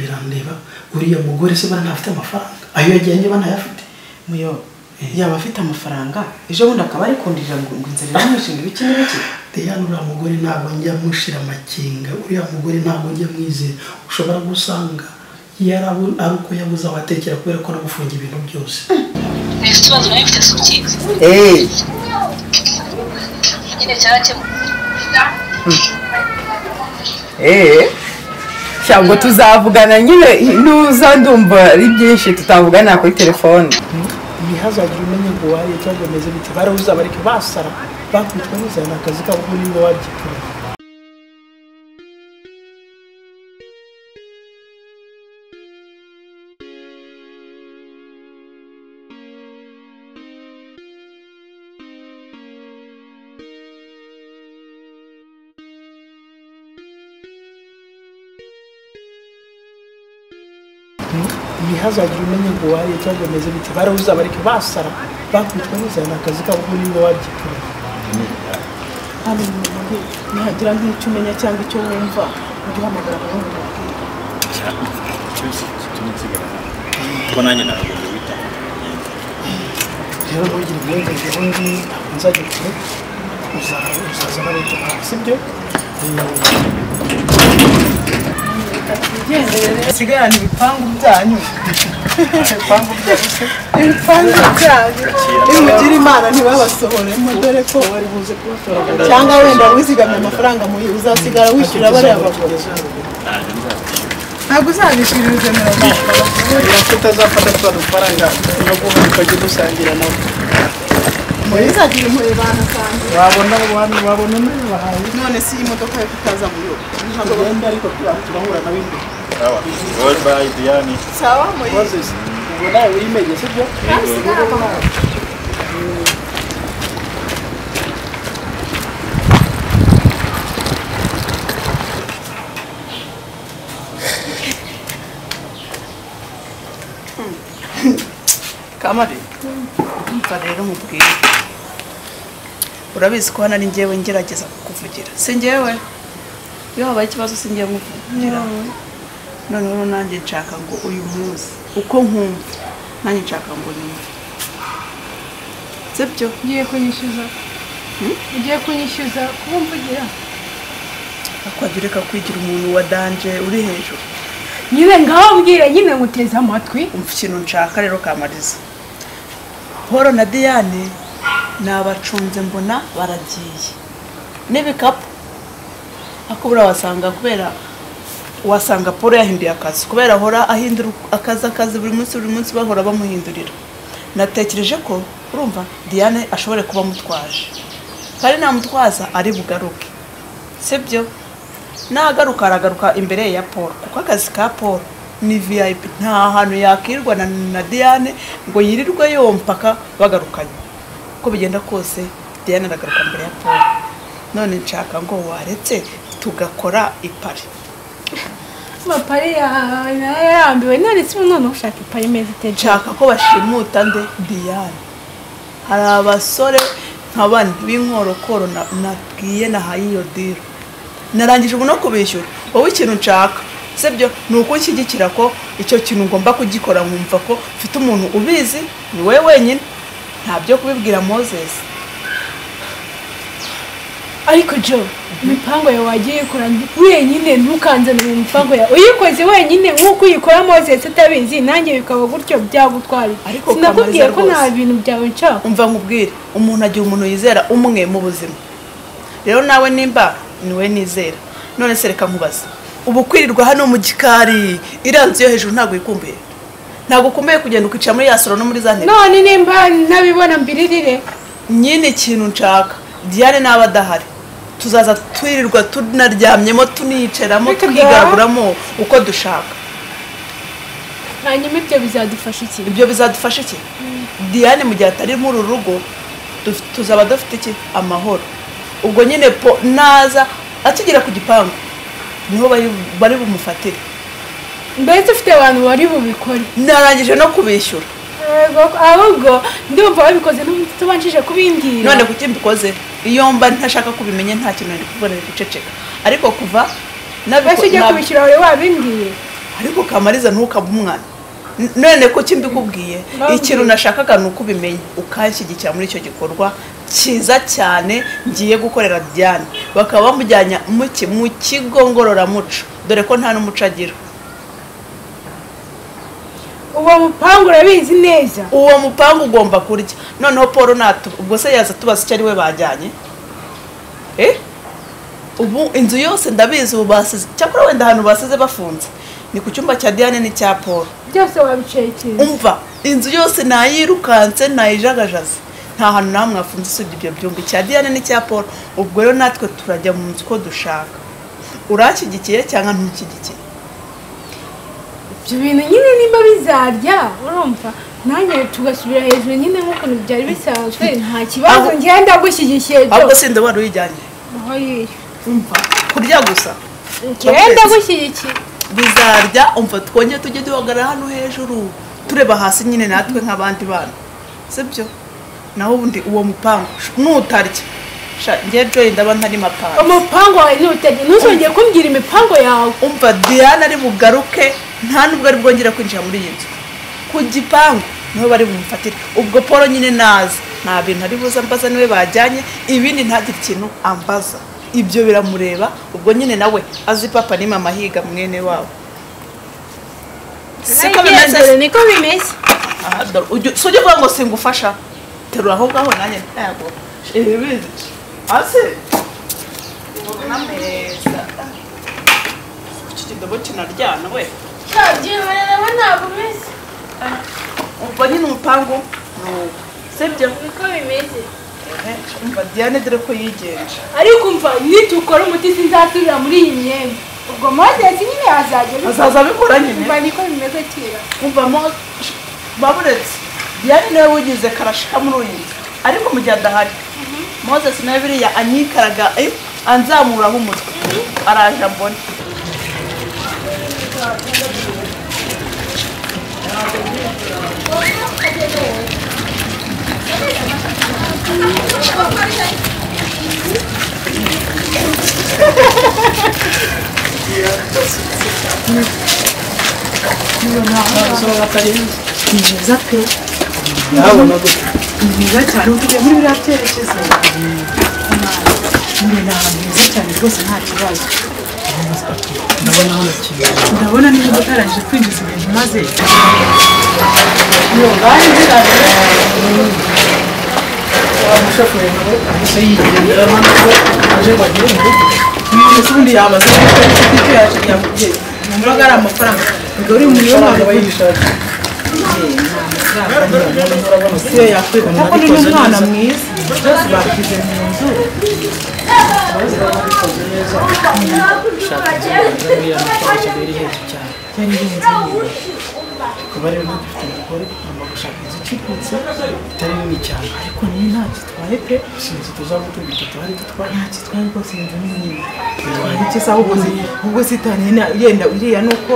birandeba uriya mugore se bana ntafite amafaranga ayo yajyanye banayafite muyo yaba afite amafaranga ejo bundi akaba ari kundira ngo ngo inzira iramwishinga ibiki n'ibiki Diane uriya mugore ntabwo njya mushira amakinga uriya mugore ntabwo njya mwizera ushobora gusanga yarabu ari uko yabuze abatekera kubera ko aragufunga ibintu byose Ese ikibazo nari mfite si ukizi eee nyine cyarakemuka eee ntabwo tuzavugana nyine nuza ndumva ari byinshi tutavugana kuri telefone ntihazagire umenye ngo waye cyangwa bimeze bite barabuze abareke basara bakitwa neza ni akazi kabo ko niba wabyikora ntihazagire umenye ngo waye cyangwa bimeze bite barabuze abareke basara bakitwa neza ni akazi kabo ko niba wabyikora hano mu rugo nihagira nk'icyo umenya cyangwa icyo wumva ujye uhamagara abahungu babwira ko nanjye ntabwo wita rero ntugire uburenganzira undi ntabwo nzajya kure uza- uzaza bareke nawe sibyo sigarana ibipangu byanyu ibipangu byanyu ibipangu byanyu nimugire imana ntibabasohoremo dore ko cyangwa wenda wizigamye amafaranga mu uzasigara wishyura bariya bagore ntabwo uzabishyura izo mirongo ko utazafata twa dufaranga turaguha tukajya dusangira nawe muri uzagira impuhwe banasanga wabona abantu babona nawe bahaye none si iyi modoka yo kutaza mu rugo ntabwo wenda ariko turahura na bimwe World by Diane sawa muri ubwo nawe wimenye sibyo kamari umva rero mubwire urabizi ko hano ari njyewe ngerageza kukuvugira si njyewe iyo habaye ikibazo si njyewe nkuvugira noneho nanjye nshaka ngo uyu munsi uko nkumva nanjye nshaka ngo numve sibyo ugiye kunyishyuza ugiye kunyishyuza kumvugira akwabyo reka kwigira umuntu wa danje uri hejuru nyine ngababwire nyine muteze amatwi umva ikintu nshaka rero kamariza paul na diane ni abacunze mbona baragiye n'ibikapu ako buriya wasanga kubera wasanga paul yahinduye akazi kubera ahora ahindura akazi akazi buri munsi buri munsi bahora bamuhindurira natekereje ko urumva diane ashobora kuba amutwaje kandi namutwaza ari bugaruke sibyo nagaruka aragaruka imbere ya paul kuko akazi ka paul ni vip nta hantu yakirwa na, na diane ngo yirirwe yompaka bagarukanye uko bigenda kose diane aragaruka mbere ya paul none nshaka ngo waretse tugakora ipari amapari yawe nayo yarambiwe none si none ushaka ipari imeze iteje nshaka ko bashimuta nde diane hari abasore nka bane b'inkorokoro na- nabwiye nahaye iyo diro narangije ubu no kubishyura wowe ikintu nshaka sibyo ni ukunshyigikira ko icyo kintu ngomba kugikora nkumva ko mfite umuntu ubizi ni wowe wenyine nta byo kubibwira moses ariko jo imipango yawe wagiye ukora wenyine ntukanzanire imipango yawe uyikoze wenyine nk'uko uyikora mozesi utabizi nanjye bikaba gutyo byagutwara Ariko sinakubwiye Kamariza ko nta rwose. bintu byawe nshaka umva nkubwire umuntu agira umuntu yizera umwe mu buzima rero nawe nimba niwe nizera none se reka nkubaza ubu kwirirwa hano mu gikari iranze yo hejuru ntabwo yikumbuye ntabwo ukumbuye kugenda ukicara muri ya soro no muri za ntebe none nimba nabibona mbiririre nyine ikintu nshaka diane naba adahari tuzaza twirirwa tunaryamyemo tuniyicaramo Reka da. twigaraguramo uko dushaka hanyuma ibyo bizadufasha iki ibyo bizadufasha iki diane mu gihe atari muri uru rugo duf- tuzaba dufite iki amahoro ubwo nyine po naza akigera ku gipangu niho bari- bari bumufatire mbese ufite abantu bari bubikore narangije no kubishyura Yego, ahubwo ndumva wabikoze tubanjije kubimbwira none kuki mbikoze iyo mba ntashaka kubimenya nta kintu nari kubona biri guceceka ariko kuva nabiko- wese ujya nab- kubishyura wari wabimbwiye ariko kamariza ntukabe umwana N- none ko iki mbikubwiye Nambwiye. ikintu nashakaga ni uko ubimenya ukanshyigikira muri icyo gikorwa cyiza cyane ngiye gukorera Diane bakaba bamujyana mu ki- mu kigo ngororamuco dore ko nta n'umuco agira uwo mupangu urabizi neza uwo mupangu ugomba kurya noneho paul natu ubwo se yaza tubaza icyo ari we bajyanye Eh? ubu inzu yose ndabizi ubu basize cyakora wenda ahantu basize bafunze ni ku cyumba cya diane n'icya paul byose wabicekera umva inzu yose nayirukanse nayijagajaze nta hantu nawe mwafunze usibye ibyo byumba icya diane n'icya paul ubwo rero natwe turajya mu nzu uko dushaka uranshyigikiye cyangwa ntushyigikiye ibyo bintu nyine nimba bizarya urumva nanjye tugasubira hejuru nyine nk'ukuntu byari bisanzwe nta kibazo Ahubwo- ngenda gushyigikiye ahubwo byose sinde wari uyijyanye aho yiyo umva kurya gusa ngenda gushyigikiye bizarya umva twongere tujye duhagarara hano hejuru tureba hasi nyine natwe nk'abandi bana sibyo naho ubundi uwo mupangu sh- nutarya sha njye joyi ndaba ntari mapanga umupango wawe ntutajya ntuzongere kumbwira imipango yawe umva diana ari bugaruke nta nubwo ari bwongere kwinjira muri iyi nzu ku gipangu niho bari bumufatire ubwo paul nyine naza nta bintu ari buze ambaza niwe bajyanye ibindi ntagire ikintu ambaza ibyo biramureba ubwo nyine nawe azi papa ni mama higa mwene wabo siko bimeze Nagendere, niko bimeze Aha, dore, ujye- si ujye uvuga ngo singufasha terura aho ngaho nanjye ntago ibibizi hasi ameza iki kidobo kinaryana we umva nyine umupangu ni uwo sibyo niko bimeze Ehe, umva diane dore ko yigenje ariko umva nitukora umuti sinzasubira muri iyi myenda ubwo mozesi nyine yazajya abikora. azaza abikora nyine umva niko bimeze kera umvamo baburetse diane niwe wigize karashika muri uyu nzu ariko mu gihe adahari moses nawe biriya anyikaraga eh, anzamuraho umutwe araje ambone ndabona gutya mwiza cyane uvuye muri biriya byerekezo ni ahantu heza cyane rwose nta kibazo ndabona hano kigali ndabona niba utarangije kwinjiza ibintu maze wa mushoferi nawe ahise yigendera hano ko aje ngo agire mu rugo ubundi yamaze kuba inshuti icyo yaje yakubwiye numva ko ari amafaranga ubwo uri mu yombi amafaranga aba yishaka se yakwirwa ntabwo ni umwana mwiza byose bakize mu nzu kuba rero dufite umugore ngomba gushaka inzu icukutse itari nini cyane ariko niyo nta gitwaye pe sinzi tuzaba tubita tuhari dutwara nta gitwaye rwose inzu ni nini itwaye icyo saha ubwo zi- ubwo sitani yenda- yenda iriya ni uko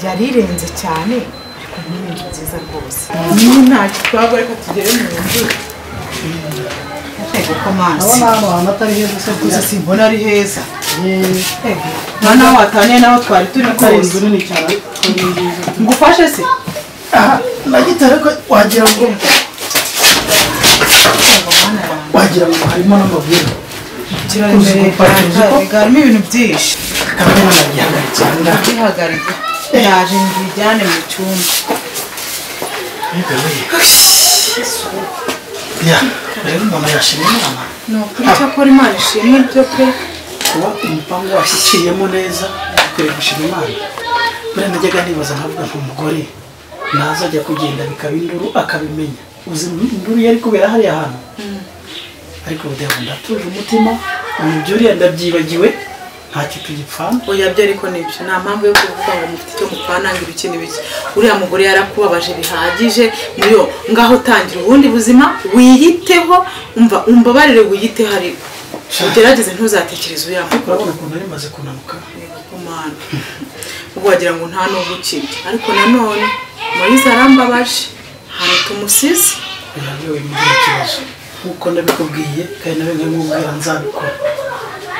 yari irenze cyane ariko niyo ni inzu nziza rwose niyo nta gitwaye reka tugere mu nzu ntego ko amazi ndabona hano hantu atari heza se gusa kuza simbona ari heza yeee nta n'aho wataniye n'aho twari turi atari kose inzu nini cyane ariko ni nziza ngufashe se aha nagitare ko wagira ngo wagira ngo harimo n'amabwire kirambere harimo ibintu byinshi kamera nagihagaritse aha ngaha bihagarika ndaje mbijyane mu cyumba ya rero mama yashimye inama ni ukuri cyakora imana ishimwe ibyo pe kuba umupangu washyiciyemo neza ukwiye gushima imana buriya najyaga nibaza nkavuga nti umugore naza ajya kugenda bikaba induru akabimenya uzi induru yari kubera hariya hantu ariko ubu ndavuga ndatuje umutima ubu ibyo uriya ndabyibagiwe ntacyo tugipfana oya byo ariko nibyo nta mpamvu yo kuvuga ngo mufite icyo mupfanangira ibikini bike uriya mugore yarakubabaje bihagije niyo ngaho tangira ubundi buzima wiyiteho umva umbabarire wiyiteho ariko ugerageze ntuzatekereze uriya mugore urabona ukuntu rimaze kunanuka umwana ubwo wagira ngo nta n'ubwo ukiri ariko nanone muriza arambabaje ahantu tumusize kugira ngo we mugire ikibazo nk'uko ndabikubwiye kandi nawe nkabimubwira nzabikora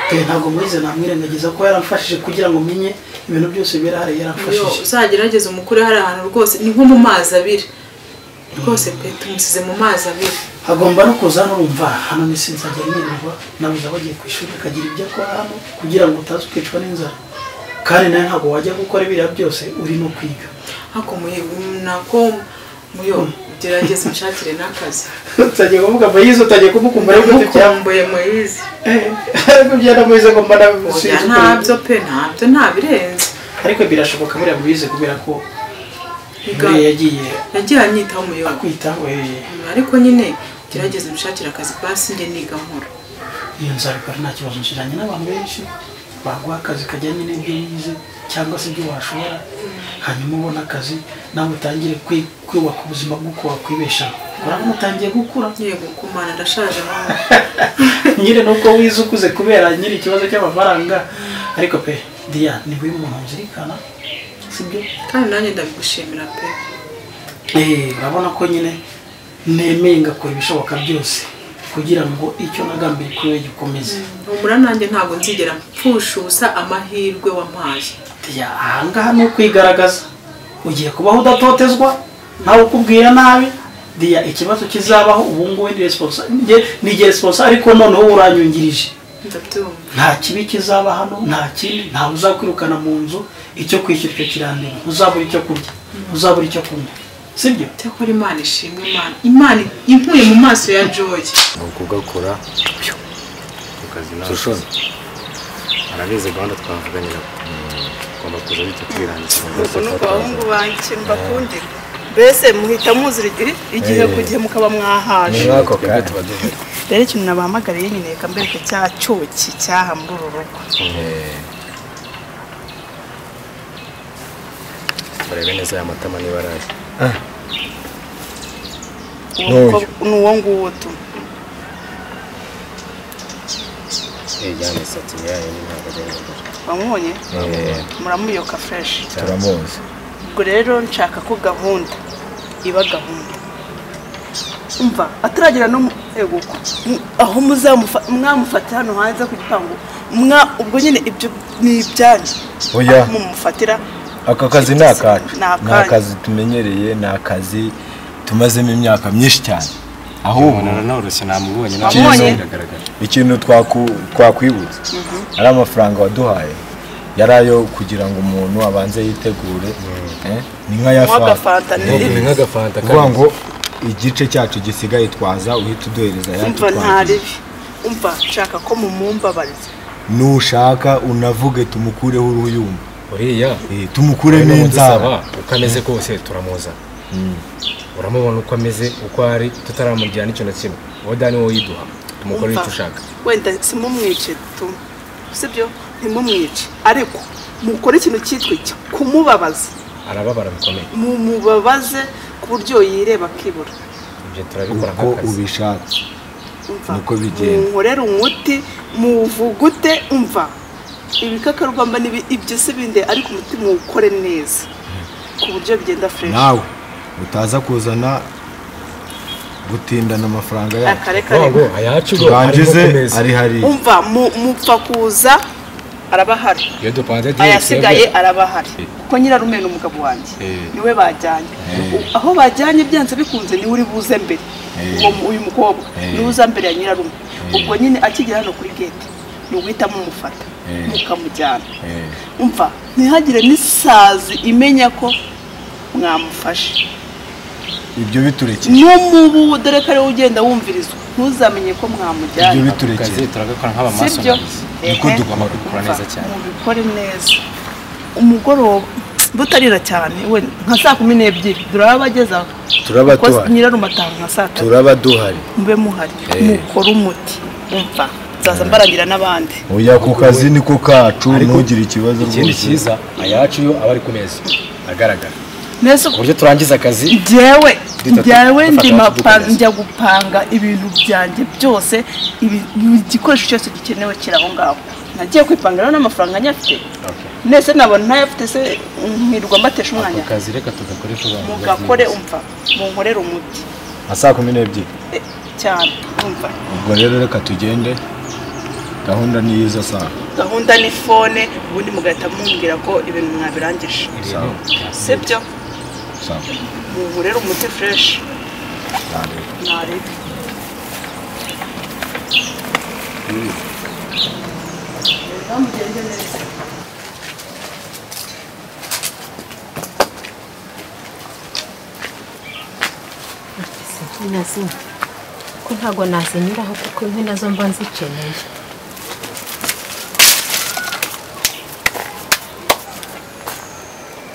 kandi ntabwo murize namwirengagiza ko yaramfashije kugira ngo menye ibintu byose birahari iyo yaramfashije uzagerageza umukure hari ahantu rwose ni nko mu mazi abira rwose pe tumusize mu mazi abira hagomba no kuza n'urumva hano ni sinzajya nirirwa nabuze abagiye ku ishuri akagira ibyo akora hano kugira ngo utaza ukicwa n'inzara kandi nawe ntabwo wajya gukora biriya byose uri no kwiga hako nako muyo gerageza unshakire n'akazi utajya kuvuga ngo yize utajya kumukumbura ariko tubyambuye mukumbuye muyizi ariko byaramuhize ngo mbana oya ntabyo pe ntabyo ntabirenze ariko birashoboka buriya mubize kubera ko Biga- mbere yagiye yagiye anyitaho muyo akwitaho eh, ariko nyine gerageza unshakire akazi basi njye niga nkora iyo nzabikora nta kibazo nshiranye n'abantu benshi baguha akazi kajyanye n'ibyo wize cyangwa se ibyo washobora hanyuma ubona akazi nawe utangire kwi- kubaka ubuzima bw'uko wakwibeshaho urabona utangiye gukura yego kumana ndashaje nawe nyine nuko wize ukuze kubera nyiri ikibazo cy'amafaranga ariko pe diya niwe muntu uzirikana sibyo kandi nanjye ndabigushimira pe Eh, urabona ko nyine nemeye ngakora ibishoboka byose kugira ngo icyo nagambiriye kuri we gikomeze humura nanjye ntabwo nzigera mpfusha ubusa amahirwe wampaye Ya, ahangaha ni ukwigaragaza ugiye kubaho udatotezwa ntawe ukubwira nabi diya ikibazo kizabaho ubu ngubu ni responsa njye- ni njye responsa ariko noneho wowe uranyungirije ndabyumva nta kibi kizaba hano nta kindi ntawe uzakwirukana mu nzu icyo kwishyura icyo kirandira ntuzabura icyo kurya ntuzabura icyo kunywa sibyo cyakora imana ishimwe imana imana inkuye mu maso ya joyi nuko ugakora turushoni arabizi gahunda twavuganye na tugomba kuza bityo twirangiza ubwo ni abahungu banjye mbakundira mbese muhita muzira igihe igihe ku gihe mukaba mwahaje ako kanya tuba duhari rero ikintu nabahamagariye nyine reka mbereke cya cyuki cyaha muri uru rugo turebe neza aya matama niba araje Uwo N'uyu. mukobwa- ni uwo nguwo tu ijyana imisatsi yayo ni ntabwo ari mugore wamubonye muramuyoka fureshi turamuzi ubwo rero nshaka ko gahunda iba gahunda umva ataragera no mu yego uko. Mu- aho muzamufa- mwamufata hano hanze ku gipangu mwa ubwo nyine ibyo ni ibyanyu Oya. Aho mumufatira aka kazi ni akacu Ni akanyu. ni akazi tumenyereye ni akazi tumazemo imyaka myinshi cyane ahubwo ubona nanoroshye namubonye Wamubonye? biragaragara ikintu twaku- twakwibutsa ari amafaranga waduhaye yari ayo kugira ngo umuntu abanze yitegure eh, ni nk'aya Nk'aka fanta. fanta ni- Eh, ni nk'agafanta ni ukuvuga ngo igice cyacu gisigaye twaza uhita uduhereza ayandi umva nta twagize. ribi umva nshaka ko mumumbabariza nushaka unavuge tumukureho uruhuyumba uriya Eh, tumukuremo inzara uko ameze kose turamuza uramubona uko ameze uko ari tutaramurya n'ikintu na kimwe uwo dani wowe yiduha tumukore Umva, icyo ushaka wenda simumwice tu sibyo ntimumwice ariko mukore ikintu cyitwa iki kumubabaza arababara bikomeye mumubabaze ku buryo yireba akibura ibyo turabikora uko nk'akazi ubishaka umva Niko bigenda. munkorere umuti muvugute umva ibikakarubamba nibi- ibyo si binde ariko umuti muwukore neza ku buryo bigenda fresh nawe utaza kuzana gutindana amafaranga yacu akareka Ngo ngo ayacu ngo turangize arimo gukomeza. ari hariya umva mu- mupfa kuza arabahari iyo dupanze twese ayasigaye araba ahari kuko nyirarume ni umugabo wanjye niwe bajyanye aho bajyanye byanze bikunze niwe uri buze mbere uwo mu- uyu mukobwa niwe uza mbere ya nyirarume ubwo nyine akigera hano kuri gete ni uguhita mumufata mukamujyana umva ntihagire n'isazi imenya ko mwamufashe ibyo biturekeye n'umubu dore ko ariwe ugenda wumvirizwa ntuzamenye ko mwamujyanye ibyo akazi biturekeye turagakora sibyo nk'abamasonarizi Niko Ehe. dugomba kubikora neza cyane. mubikore neza umugoroba butarira cyane we nka saa kumi n'ebyiri duraba bagezaho Turaba Kuko duhari. nyirarumataha nka saa tatu turaba duhari mube muhari Eh. mukore umuti umva nzaza mbaragira n'abandi oya ku kazi niko kacu Ariko- ntugire ikibazo ikindi rwose cyiza ayacu yo aba ari ku meza agaragara neza ku buryo turangiza akazi njyewe Dutatu- njyewe dufata ndima hafi pa- dukomeza. njya gupanga ibintu byanjye byose ibi- buri gikoresho cyose gikenewe kiri aho ngaho nagiye kwipanga rero n'amafaranga anyafite nese nabona ntayafite se nkirirwa mbatesha umwanya akazi reka tugakore ku bantu mugakore umva munkorere umuti nka saa kumi n'ebyiri eh, cyane umva ubwo rero reka tugende gahunda ni y'izo saa gahunda ni fone ubundi mugahita mumbwira ko ibintu mwabirangije sawa si byo sawa ubu rero umuti fureshi ntabwo ntarebe nazi ko ntabwo nazinyuraho kuko inkwi nazo mba nzikeneye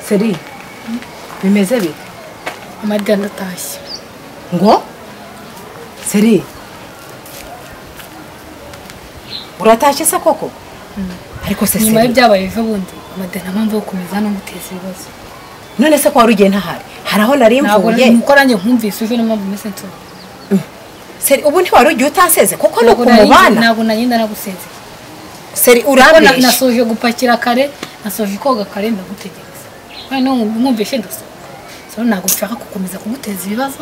seri bimeze bite amadiyana atashye ngo seri uratashye se koko ariko se nyuma seri y'ibyabaye ejo bundi amadiyana mpamvu yo gukomeza no guteza ibibazo none se ko wari ugiye ntahari hari aho nari ntabwo mvuye nuko nanjye nkumvise ejo niyo mpamvu umeze nso seri ubu ntiwari ugiye utaseze kuko ni ntabwo nari- ukumubana ntabwo nagenda nagusezeye seri kuko na- urambeshya nasoje gupakira kare nasoje koga kare ndagutegereza noneho mwumvishe ndasa so ntabwo nshaka gukomeza kuguteza ibibazo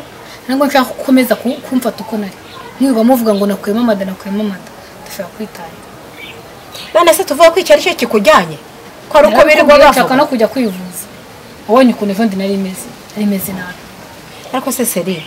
ntabwo nshaka gukomeza ku- kumfata uko nari niba muvuga ngo nakuyemo amada nakuyemo amada dushobora kwitarira none se tuvuga ko icyo ari cyo kikujyanye ko ari uko birirwa Narakubwiye nshaka no bavuga kujya kwivuza wabonye ukuntu ejo ndi nari imeze nari imeze nabi ariko se seri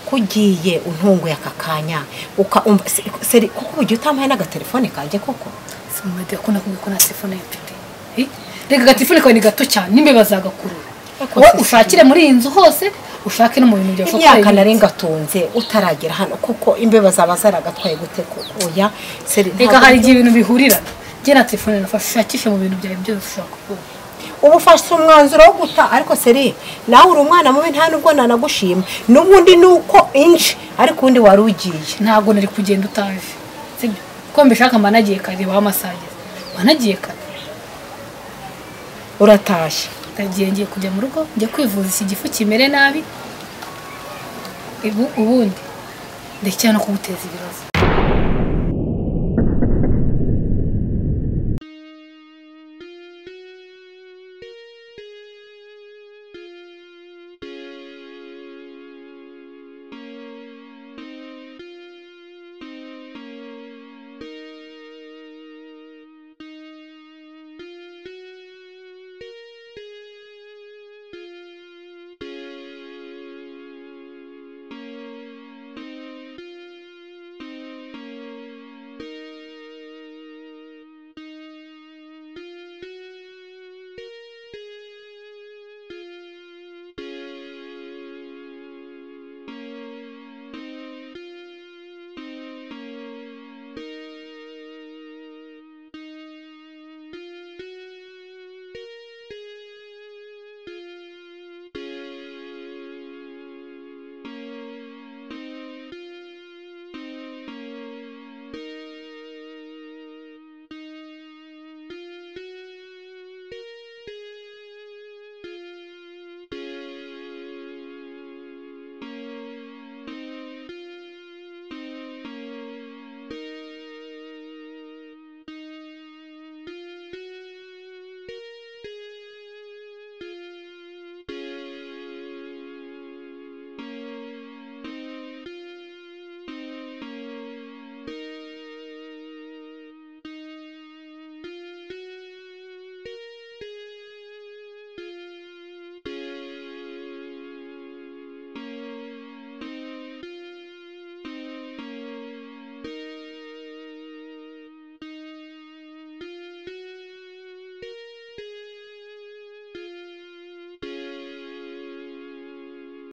ko ugiye untunguye aka kanya ukaumva se- seri kuko ubugiye utampaye n'agatelefone kanjye koko simumadiya ko nakubwiye ko nta telefone mfite Eh? reka agatelefone kawe ni gato cyane n'imbeba zagakurura Ariko wowe se- ushakire muri iyi nzu hose ushake no mu bintu byawe imyaka narengatunze utaragera hano kuko imbeba zaba zaragatwaye gute koko oya seri reka ntabwo- hari igihe ibintu bihurira njye na telefone nafashe ushakishe mu bintu byawe byose ushaka kubona uba ufashe umwanzuro wo guta ariko seri nawe uri umwana mubi nta nubwo nanagushima n'ubundi ni uko inji ariko ubundi wari ugiye ntabwo nari kugenda utaje sibyo ko mbishaka mba nagiye kare baha amasagiza mba nagiye kare uratashye ndagiye ngiye kujya mu rugo njya kwivuza iki gifu kimere nabi Ibu- ubundi ndekera no kuguteza ibibazo